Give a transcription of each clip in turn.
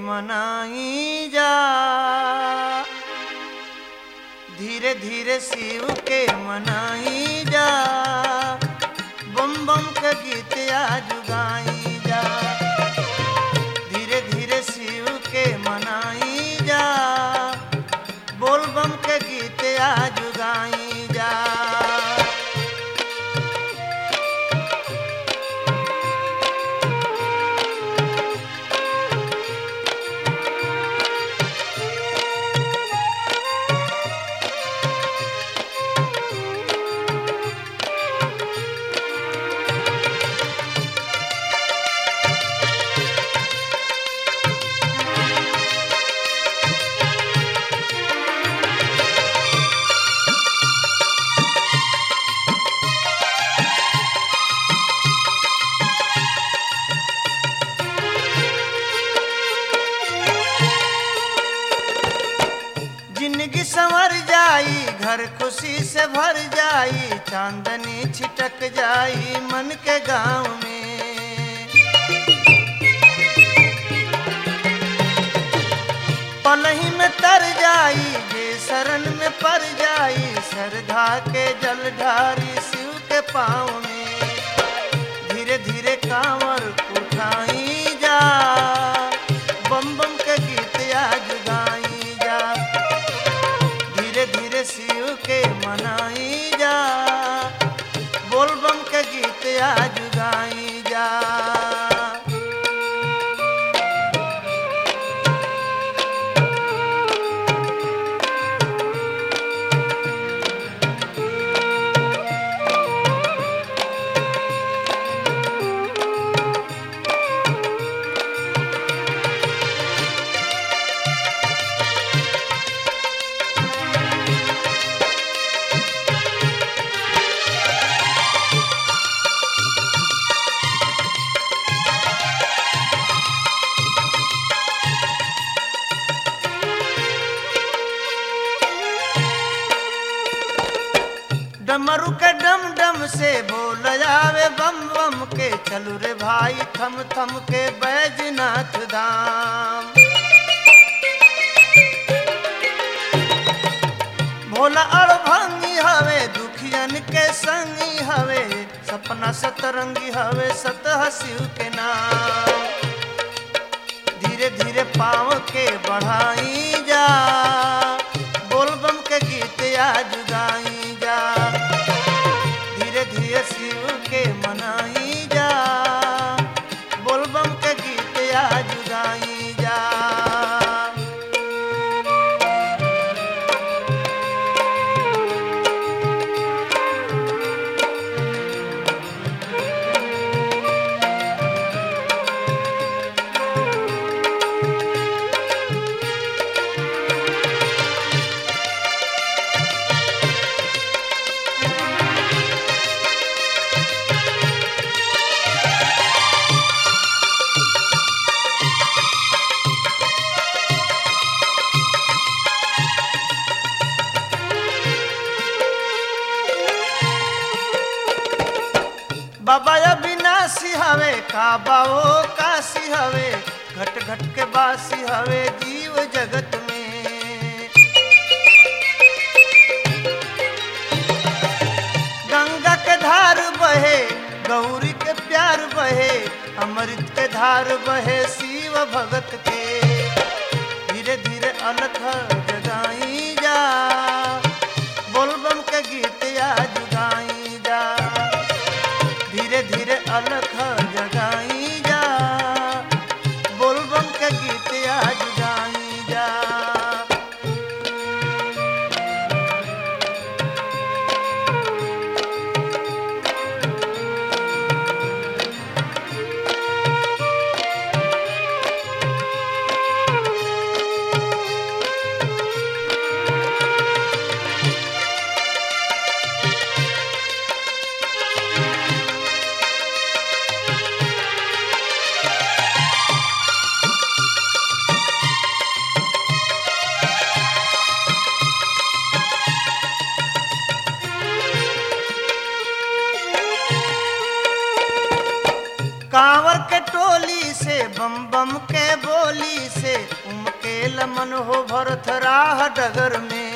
मनाई जा धीरे धीरे शिव के मनाई जा बम बम के गीत आज गाई जा धीरे धीरे शिव के मनाई जा बोल बम के गीत आज गाई जा जिंदगी संवर जाई घर खुशी से भर जाई चांदनी छिटक जाई मन के गांव में पलही में तर जाई जे शरण में पड़ जाई श्रद्धा के जल ढारी शिव के पाँव में धीरे धीरे कांवर उठाई जा बम बम के गीत आज गाई जा धीरे धीरे शिव के मनाई जा बोल बम के गीत आज गाई जा डमरू के डम डम से बोल जावे बम बम के चलू रे भाई थम थम के बैजनाथ धाम भोला और भंगी हवे दुखियन के संगी हवे सपना सतरंगी हवे सतह शिव के नाम धीरे धीरे पाँव के बढ़ाई जा बोल बम के गीत आज गाई जा धीरे धीरे शिव के मनाई जा बोल बम के गीत आज गाई जा बाबा अविनाशी हवे काबा ओ काशी हवे घट घट के बासी हवे जीव जगत में गंगा के धार बहे गौरी के प्यार बहे अमृत के धार बहे शिव भगत के धीरे धीरे अलख जगाई जा बोलबम के गीत आज गाई जा धीरे धीरे अलख जगाई जा बोलबम के गीत आज गाई जा मन हो भरत राह डगर में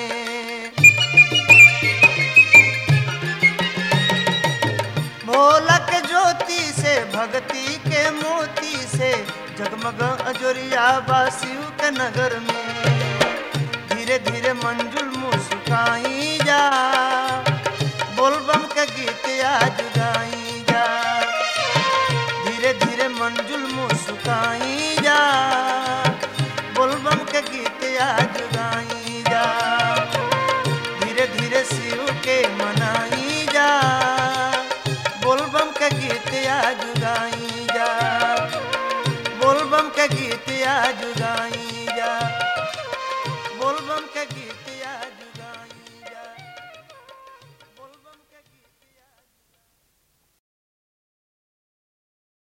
भोलक ज्योति से भक्ति के मोती से जगमग अजोरिया बासियों के नगर में धीरे धीरे मंजुल मुस्काई जा बोलबम के गीत आज गाई जा धीरे धीरे मंजुल मुस्काई